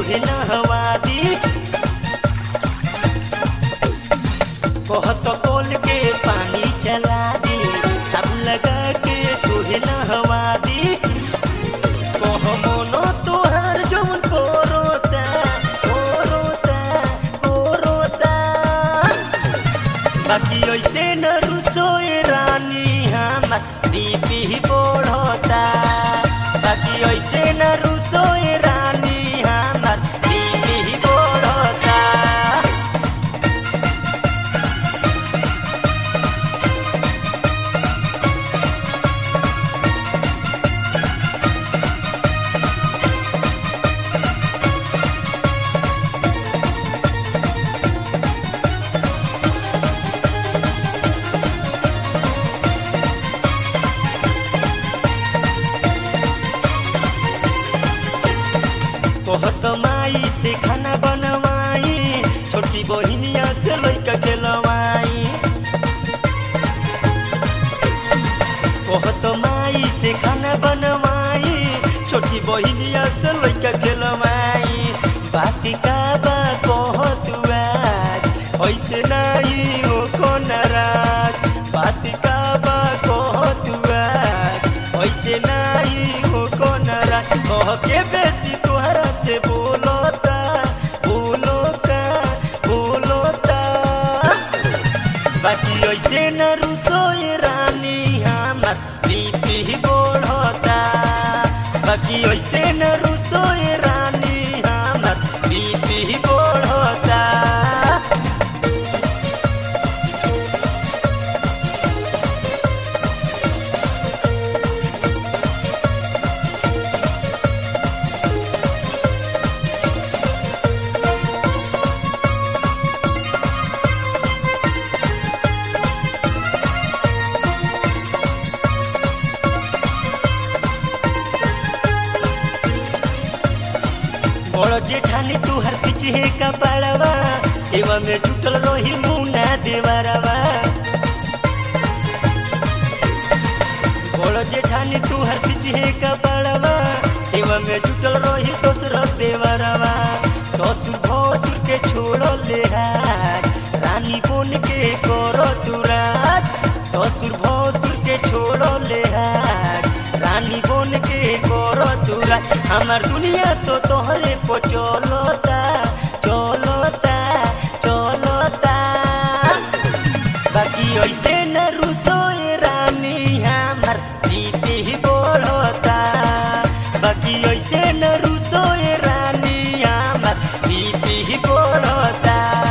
तुहे नहवा दी कहत कोल के पानी चला दी साबुन लगा के तुहे नहवा दी कह मोनो तोहार जौन कोरोता कोरोता कोरोता बाकी ऐसे न रुसोए रानी हमार बीपी बढ़ता बाकी ऐसे न रुसोए रानी हमार बीपी बढ़ता कहत माई से खाना बनवाई छोटी बहिनिया से लैका खेलवाई कहत माई से खाना बनवाई छोटी बहिनिया से लैका खेलवाई बाती का बा कहत आज ऐसे नहीं हो को नाराज बाती का बा कहत आज ऐसे नहीं हो को नाराज कह के बेसी तोहरा से बोलता बोलता बोलता बाकी ऐसे न रुसोए रानी हमार बीपी बढ़ता बाकी ऐसे न रुसोए रानी हमार बीपी बढ़ता बड़ जेठानी तुहर पिछे का पड़वा सेवा में जुटल रही मुना देवरवा बड़ जेठानी तुहर पिछे का पड़वा सेवा में जुटल रही दोसर देवरवा ससुर भसुर के छोड़ ले हाथ रानी बोन के करो तुराज ससुर भसुर के छोड़ ले हाथ रानी बोन के करो तुरा हमार दुनिया तो तोहरे को चलता चलता चलता बाकी ऐसे न रुसोए रानी हमार बीपी बढ़ता बाकी ऐसे न रुसोए रानी हमार बीपी बढ़ता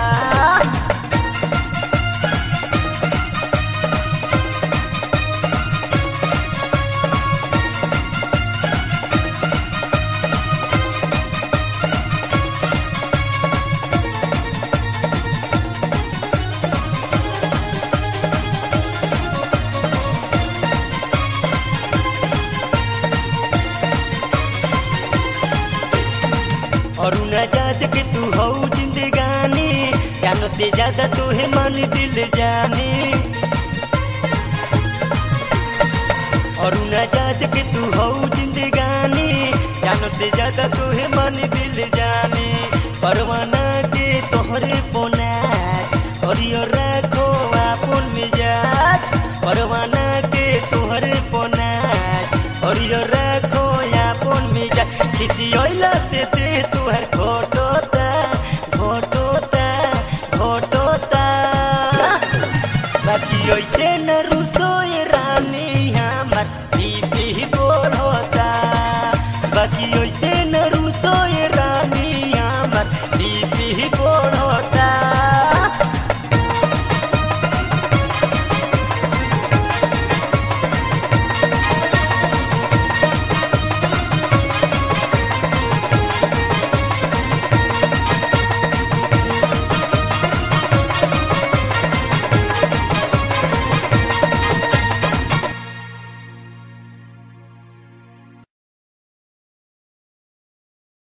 और न जाद के तू हो जिंदगानी जानो से ज्यादा तोहे मन दिल जानी और न जाद के तू हो जिंदगानी जानो से ज्यादा तोहे मन दिल जानी परवाना